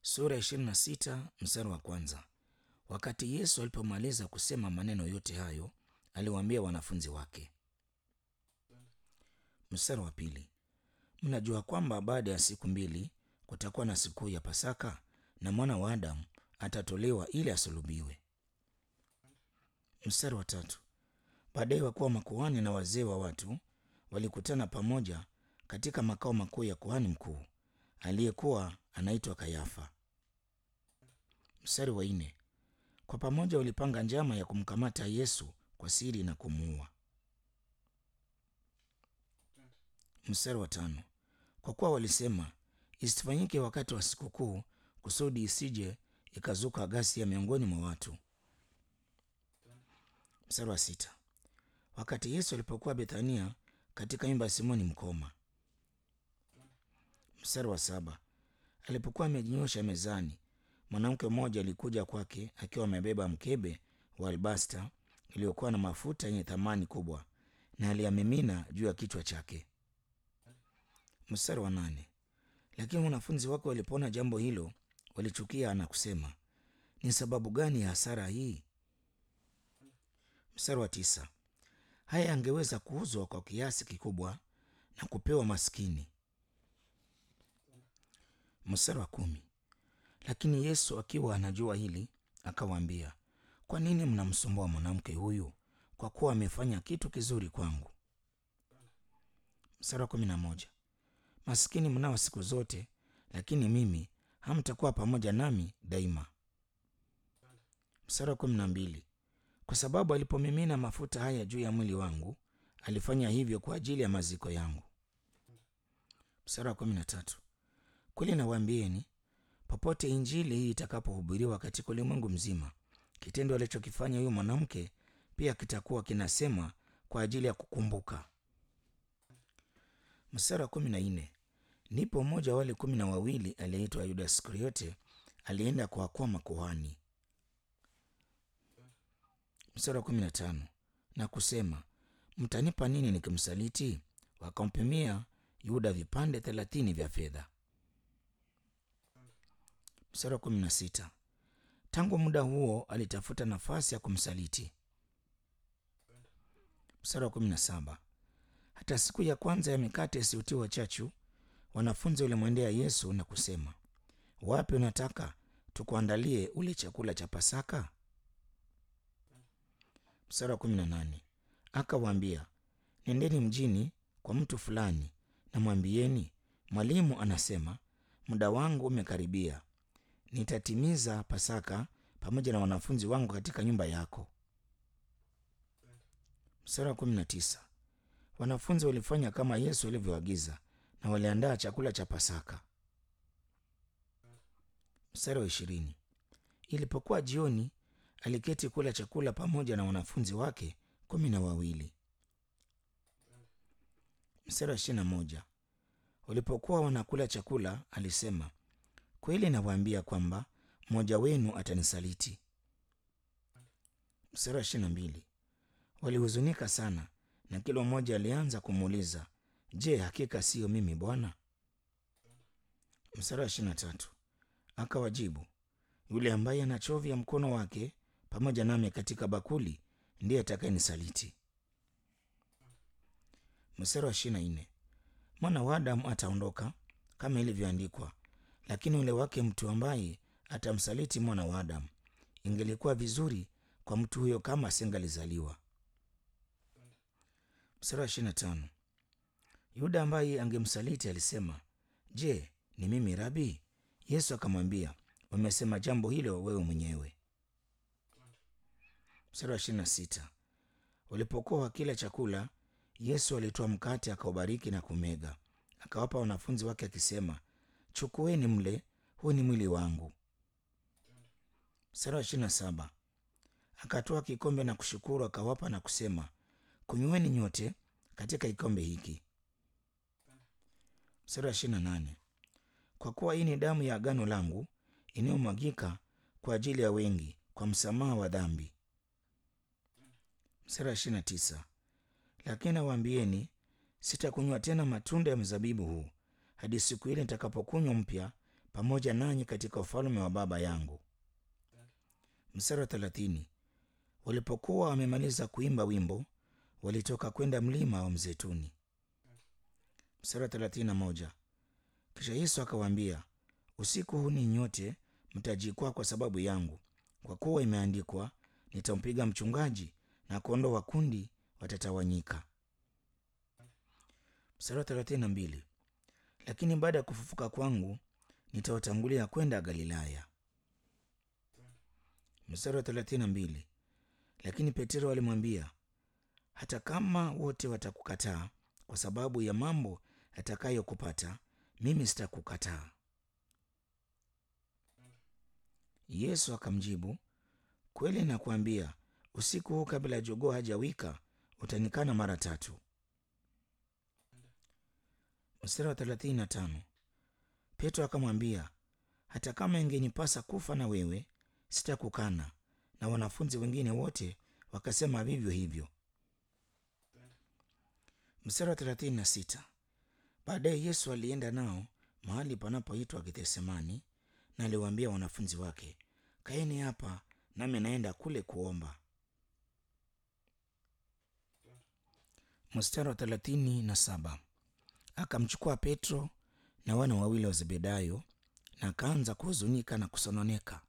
sura ya 26 mstari wa kwanza. Wakati Yesu alipomaliza kusema maneno yote hayo, aliwaambia wanafunzi wake. Mstari wa pili, mnajua kwamba baada ya siku mbili kutakuwa na sikukuu ya Pasaka na mwana wa Adamu atatolewa ili asulubiwe. Mstari wa tatu, baadaye wakuwa makuhani na wazee wa watu walikutana pamoja katika makao makuu ya kuhani mkuu aliyekuwa anaitwa Kayafa. Mstari wa nne, kwa pamoja walipanga njama ya kumkamata Yesu kwa siri na kumuua. Mstari wa tano, kwa kuwa walisema isifanyike wakati wa sikukuu, kusudi isije ikazuka ghasia miongoni mwa watu. Mstari wa sita, wakati Yesu alipokuwa Bethania katika nyumba ya Simoni mkoma. Mstari wa saba, alipokuwa amejinyosha mezani, mwanamke mmoja alikuja kwake akiwa amebeba mkebe wa albasta iliyokuwa na mafuta yenye thamani kubwa, na aliyamimina juu ya kichwa chake. Mstari wa nane, lakini wanafunzi wake walipoona jambo hilo walichukia na kusema, ni sababu gani ya hasara hii? Mstari wa tisa, haya angeweza kuuzwa kwa kiasi kikubwa na kupewa maskini. Mstari wa kumi, lakini Yesu akiwa anajua hili akawaambia, kwa nini mnamsumbua mwanamke huyu? Kwa kuwa amefanya kitu kizuri kwangu. Mstari wa kumi na moja, maskini mnao siku zote, lakini mimi hamtakuwa pamoja nami daima. Mstari wa kumi na mbili, kwa sababu alipomimina mafuta haya juu ya mwili wangu, alifanya hivyo kwa ajili ya maziko yangu. Mstari wa kumi na tatu, kweli nawaambieni, popote injili hii itakapohubiriwa katika ulimwengu mzima, kitendo alichokifanya huyu mwanamke pia kitakuwa kinasema kwa ajili ya kukumbuka. Mstari wa kumi na nne, ndipo mmoja wa wale kumi na wawili aliyeitwa Yuda Iskariote alienda kuwakoa makuhani. Mstari wa kumi na tano, na kusema mtanipa nini nikimsaliti? Wakampimia Yuda vipande thelathini vya fedha. Mstari wa kumi na sita, tangu muda huo alitafuta nafasi ya kumsaliti. Mstari wa kumi na saba, hata siku ya kwanza ya mikate isiyotiwa chachu, wanafunzi walimwendea Yesu na kusema, wapi unataka tukuandalie ule chakula cha Pasaka? Mstari wa kumi na nane, akawaambia, nendeni mjini kwa mtu fulani na mwambieni, mwalimu anasema, muda wangu umekaribia, nitatimiza Pasaka pamoja na wanafunzi wangu katika nyumba yako. Mstari wa kumi na tisa, wanafunzi walifanya kama Yesu alivyoagiza na waliandaa chakula cha Pasaka. Mstari wa ishirini, ilipokuwa jioni, aliketi kula chakula pamoja na wanafunzi wake kumi na wawili. Mstari wa ishirini na moja, walipokuwa wanakula chakula, alisema, kweli nawaambia kwamba mmoja wenu atanisaliti. Mstari wa ishirini na mbili, walihuzunika sana na kila mmoja alianza kumuuliza, je, hakika siyo mimi Bwana? Mstari wa ishirini na tatu, akawajibu, yule ambaye anachovya mkono wake pamoja nami katika bakuli ndiye atakayenisaliti. Mstari wa ishirini na nne, mwana wa Adamu ataondoka kama ilivyoandikwa, lakini ule wake mtu ambaye atamsaliti mwana wa Adamu, ingelikuwa vizuri kwa mtu huyo kama asingalizaliwa. Mstari wa ishirini na tano, Yuda ambaye angemsaliti alisema, je, ni mimi Rabi? Yesu akamwambia, umesema jambo hilo wewe mwenyewe. Mstari wa ishirini na sita, walipokuwa wakila chakula, Yesu alitoa mkate akaubariki na kumega, akawapa wanafunzi wake akisema, chukueni mle, huu ni mwili wangu. Mstari wa ishirini na saba, akatoa kikombe na kushukuru, akawapa na kusema, kunyweni nyote katika kikombe hiki. Mstari wa ishirini na nane, kwa kuwa hii ni damu ya agano langu inayomwagika kwa ajili ya wengi kwa msamaha wa dhambi. Mstari wa ishirini na tisa, lakini nawaambieni, sitakunywa tena matunda ya mzabibu huu hadi siku ile nitakapokunywa mpya pamoja nanyi katika ufalme wa Baba yangu. Mstari wa thelathini. Walipokuwa wamemaliza kuimba wimbo, walitoka kwenda mlima wa Mzeituni. Mstari wa thelathini na moja. Kisha Yesu akawaambia, usiku huu ninyi nyote mtajikwaa kwa sababu yangu, kwa kuwa imeandikwa, nitampiga mchungaji na kondoo wa kundi watatawanyika. Mstari wa thelathini na mbili. Lakini baada ya kufufuka kwangu nitawatangulia kwenda Galilaya. Mstari wa thelathini na mbili. Lakini Petero alimwambia, hata kama wote watakukataa kwa sababu ya mambo yatakayokupata, mimi sitakukataa. Yesu akamjibu, kweli nakuambia, usiku huu kabla ya jogoo hajawika utanikana mara tatu. Mstari wa thelathini na tano. Petro akamwambia, hata kama ingenipasa kufa na wewe, sitakukana. Na wanafunzi wengine wote wakasema vivyo hivyo. Mstari wa thelathini na sita. Baadaye Yesu alienda nao mahali panapoitwa Gethsemani, na aliwaambia wanafunzi wake, kaeni hapa nami naenda kule kuomba. Mstari wa thelathini na saba. Akamchukua Petro na wana wawili wa Zebedayo na akaanza kuhuzunika na kusononeka.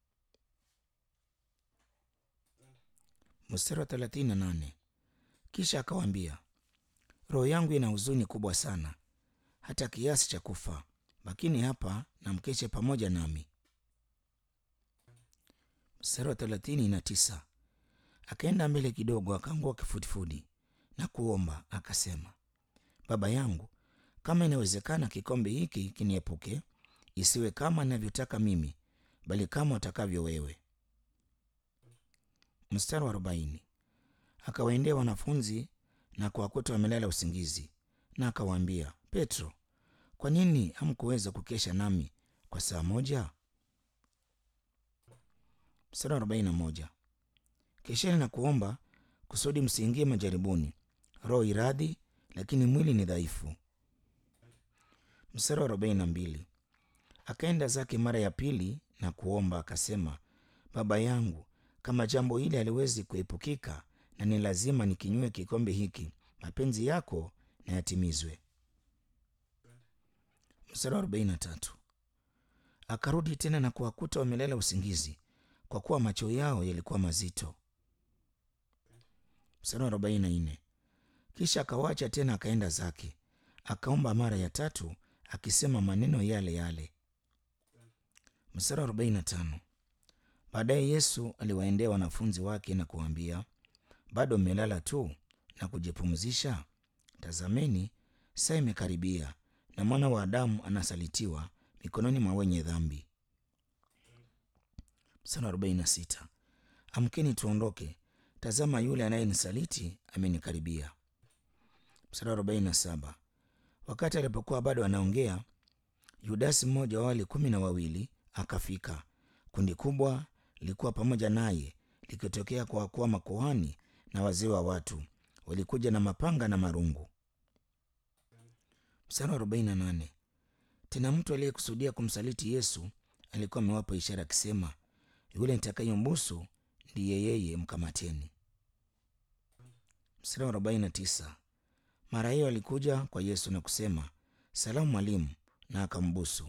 Mstari wa thelathini na nane. Kisha akawaambia, roho yangu ina huzuni kubwa sana, hata kiasi cha kufa. Bakini hapa na mkeshe pamoja nami. Mstari wa thelathini na tisa. Akaenda mbele kidogo, akaangua kifudifudi na kuomba, akasema, Baba yangu, kama inawezekana, kikombe hiki kiniepuke, isiwe kama ninavyotaka mimi, bali kama utakavyo wewe. Mstari wa arobaini. Akawaendea wanafunzi na kuwakuta wamelala usingizi, na akawaambia, Petro, kwa nini hamkuweza kukesha nami kwa saa moja? Mstari wa arobaini na moja. Kesheni na kuomba kusudi msiingie majaribuni. Roho iradhi, lakini mwili ni dhaifu. Mstari wa arobaini na mbili. Akaenda zake mara ya pili na kuomba akasema, Baba yangu, kama jambo hili haliwezi kuepukika na ni lazima nikinywe kikombe hiki, mapenzi yako na yatimizwe. Mstari wa arobaini na tatu. Akarudi tena na kuwakuta wamelala usingizi, kwa kuwa macho yao yalikuwa mazito. Mstari wa arobaini na nne. Kisha akawacha tena akaenda zake, akaomba mara ya tatu akisema maneno yale yale. Mstari wa arobaini na tano. Baadaye Yesu aliwaendea wanafunzi wake na kuwaambia, bado mmelala tu na kujipumzisha? Tazameni, saa imekaribia, na mwana wa Adamu anasalitiwa mikononi mwa wenye dhambi. Mstari wa arobaini na sita. Amkeni tuondoke, tazama yule anayenisaliti amenikaribia. Mstari wa arobaini na saba. Wakati alipokuwa bado anaongea, Yudasi mmoja wa wale kumi na wawili akafika. Kundi kubwa lilikuwa pamoja naye likitokea kwa wakuu wa makuhani na wazee wa watu, walikuja na mapanga na marungu. Mstari wa arobaini na nane. Tena mtu aliyekusudia kumsaliti Yesu alikuwa amewapa ishara akisema, yule nitakayembusu ndiye yeye, mkamateni. Mstari wa arobaini na tisa. Mara hiyo alikuja kwa Yesu na kusema, salamu mwalimu, na akambusu.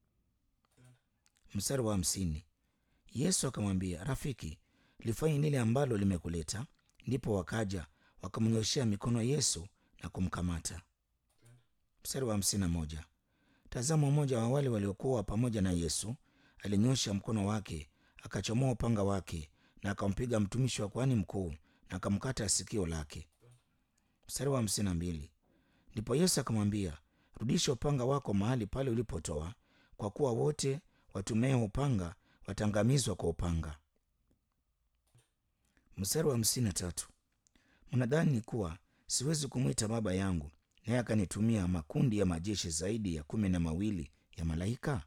Mstari wa hamsini. Yesu akamwambia, rafiki, lifanye lile ambalo limekuleta. Ndipo wakaja wakamnyoshea mikono Yesu na kumkamata. Mstari wa hamsini na moja. Tazama, mmoja wa wale waliokuwa pamoja na Yesu alinyosha mkono wake akachomoa upanga wake na akampiga mtumishi wa kuhani mkuu na akamkata sikio lake. Mstari wa hamsini na mbili. Ndipo Yesu akamwambia, rudisha upanga wako mahali pale ulipotoa, kwa kuwa wote watumao upanga wataangamizwa kwa upanga. Mstari wa hamsini na tatu. Mnadhani kuwa siwezi kumwita Baba yangu naye akanitumia makundi ya majeshi zaidi ya kumi na mawili ya malaika?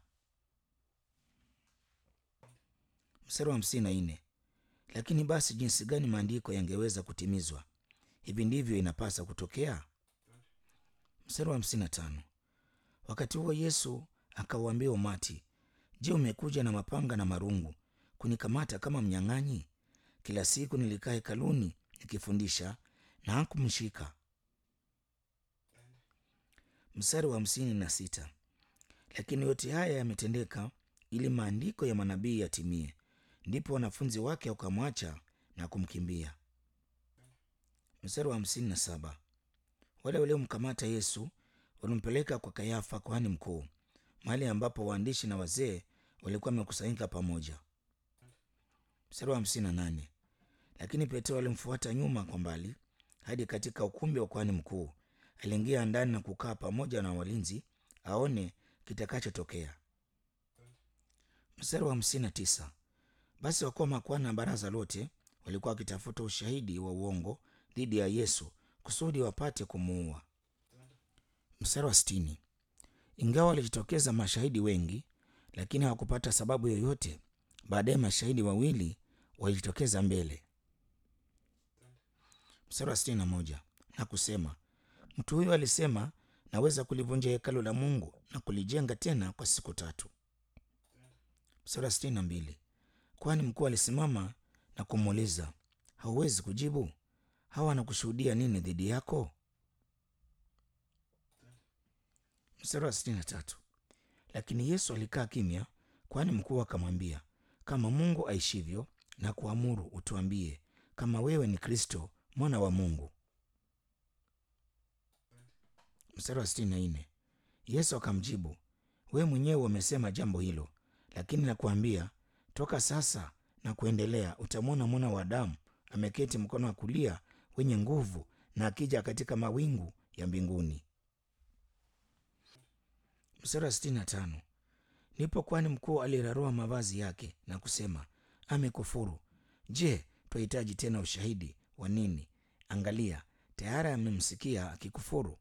Mstari wa hamsini na nne. Lakini basi jinsi gani maandiko yangeweza kutimizwa? Hivi ndivyo inapasa kutokea. Mstari wa hamsini na tano. Wakati huo Yesu akauambia umati, Je, umekuja na mapanga na marungu kunikamata kama mnyang'anyi? Kila siku nilikaa hekaluni nikifundisha na hakumshika. Mstari wa hamsini na sita. Lakini yote haya yametendeka ili maandiko ya manabii yatimie. Ndipo wanafunzi wake wakamwacha na kumkimbia. Mstari wa hamsini na saba. Wale waliomkamata Yesu walimpeleka kwa Kayafa kuhani mkuu, mahali ambapo waandishi na wazee walikuwa wamekusanyika pamoja. Mstari wa hamsini na nane. Lakini Petro alimfuata nyuma kwa mbali hadi katika ukumbi wa kuhani mkuu. Aliingia ndani na kukaa pamoja na walinzi aone kitakachotokea. Mstari wa hamsini na tisa. Basi wakuu wa makuhani na baraza lote walikuwa wakitafuta ushahidi wa uongo dhidi ya Yesu kusudi wapate kumuua. Mstari wa sitini. Ingawa walijitokeza mashahidi wengi, lakini hawakupata sababu yoyote. Baadaye mashahidi wawili walijitokeza mbele. Mstari wa sitini na moja na kusema, mtu huyu alisema, naweza kulivunja hekalu la Mungu na kulijenga tena kwa siku tatu. Mstari wa sitini na mbili kwani mkuu alisimama na kumuuliza, hauwezi kujibu? Hawa wanakushuhudia nini dhidi yako? Mstari wa sitini na tatu lakini Yesu alikaa kimya, kwani mkuu akamwambia, kama Mungu aishivyo na kuamuru utuambie kama wewe ni Kristo mwana wa Mungu. Mstari wa sitini na nne Yesu akamjibu, wewe mwenyewe umesema jambo hilo, lakini nakuambia toka sasa na kuendelea utamwona mwana wa Adamu ameketi mkono wa kulia wenye nguvu na akija katika mawingu ya mbinguni. Mstari wa sitini na tano ndipo kwani mkuu alirarua mavazi yake na kusema, amekufuru. Je, twahitaji tena ushahidi wa nini? Angalia, tayari amemsikia akikufuru.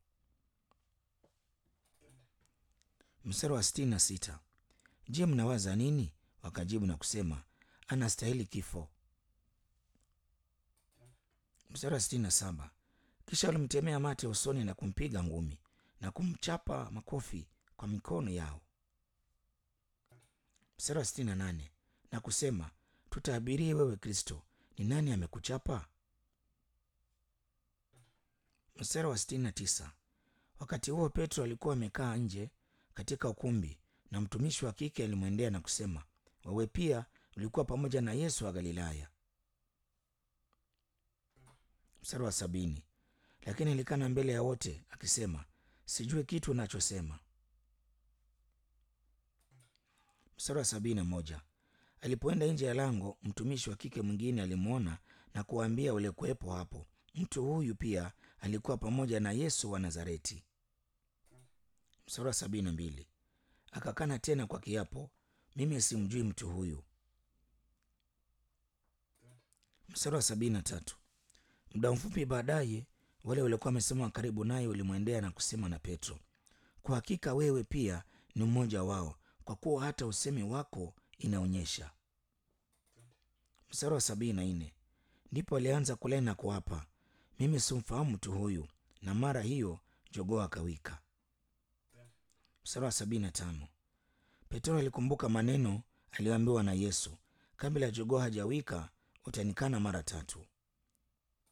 Mstari wa sitini na sita je, mnawaza nini? Wakajibu na kusema, anastahili kifo. Mstari wa sitini na saba kisha walimtemea mate usoni na kumpiga ngumi na kumchapa makofi kwa mikono yao. Mstari wa sitini na nane na kusema, tutaabirie wewe Kristo, ni nani amekuchapa? Mstari wa sitini na tisa wakati huo Petro alikuwa amekaa nje katika ukumbi, na mtumishi wa kike alimwendea na kusema, wewe pia ulikuwa pamoja na Yesu wa Galilaya. Mstari wa sabini lakini alikana mbele ya wote akisema, sijui kitu unachosema. Mstari wa sabini na moja alipoenda nje ya lango, mtumishi wa kike mwingine alimwona na kuwaambia waliokuwepo hapo, mtu huyu pia alikuwa pamoja na Yesu wa Nazareti. Mstari wa sabini na mbili akakana tena kwa kiapo, mimi simjui mtu huyu. Mstari wa sabini na tatu muda mfupi baadaye wale waliokuwa wamesimama karibu naye walimwendea na kusema na Petro, kwa hakika wewe pia ni mmoja wao, kwa kuwa hata usemi wako inaonyesha. Mstari wa sabini na nne ndipo alianza kulea na kuapa, mimi simfahamu mtu huyu, na mara hiyo jogoo akawika. Mstari wa sabini na tano Petro alikumbuka maneno aliyoambiwa na Yesu, kabla ya jogoo hajawika utanikana mara tatu.